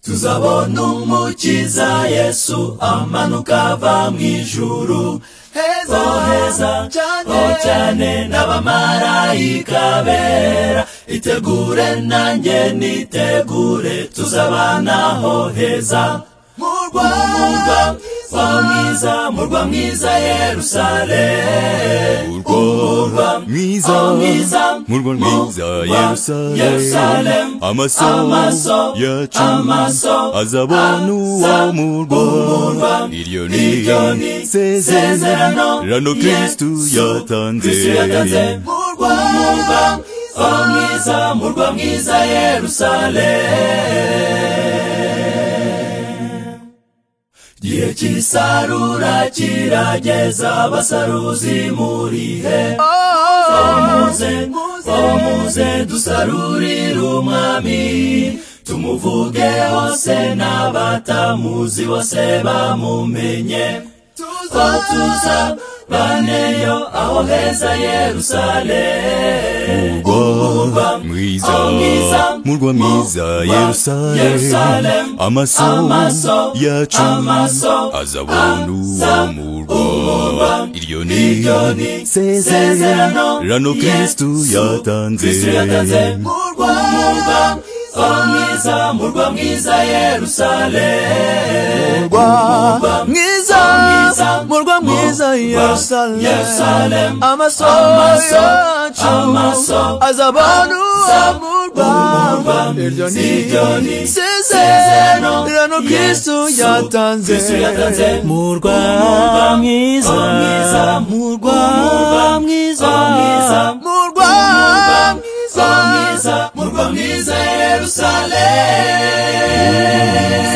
tuzabona umukiza yesu amanuka ava mu ijuru heza heza cyane cyane n'abamarayika bera itegure nanjye nitegure tuzabanaho heza murwa wa mwiza murwa mwiza yerusalemu urwa mwiza Oh, mwiza, murwa mwiza murwa, yerusalemu Yerusalemu, amaso amaso yacu amaso azabona uwo aza murwa umurwa. iryo Iryo ni ni isezerano rano kristu Yesu yatanze Kristu yatanze murwa mwiza murwa mwiza murwa mwiza yerusalemu igihe cy'isarura kirageza abasaruzi murihe muze muze dusarurire umwami tumuvuge hose n'abatamuzi bose bamumenye tuza tuza baneyo aho heza yerusalemu murwa mwiza Oh, mwiza, murwa mwiza murwa, yerusalemu Yerusalemu, amaso amaso yacu amaso azabona uwo aza murwa iryo ni iryo ni isezerano rano kristu Yesu yatanze Kristu murwa mwiza murwa mwiza murwa mwiza yerusalemu murwa mwiza mwiza, murwa mwiza yerusalemu Yerusalemu, amaso amaso, yacu amaso, azabona aza murwa umurwa. iryo Iryo ni ni isezerano rano Yesu kristu yatanze Kristu yatanze. murwa Murwa mwiza mwiza, murwa murwa mwiza mwiza, murwa mwiza murwa mwiza yerusalemu